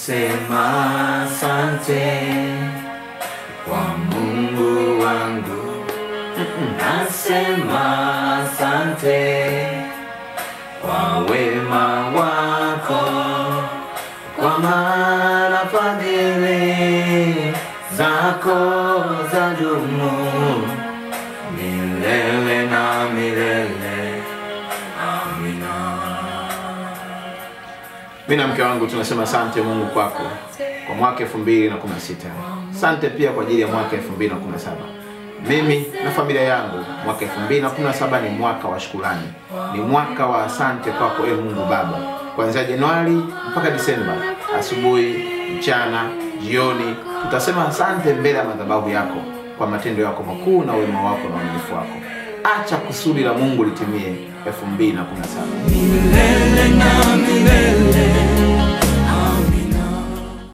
nasema asante kwa Mungu wangu, nasema asante kwa wema wako, kwa maana fadhili zako za dumu milele na milele. Amina. Mimi na mke wangu tunasema asante Mungu kwako kwa mwaka 2016. Asante pia kwa ajili ya mwaka 2017. Mimi na familia yangu, mwaka 2017 ni mwaka wa shukrani, ni mwaka wa asante kwako e Mungu Baba, kuanzia Januari mpaka Disemba, asubuhi, mchana, jioni, tutasema asante mbele ya madhabahu yako kwa matendo yako makuu na wema wako na uaminifu wako. Acha kusudi la Mungu litimie 2017. milele na milele.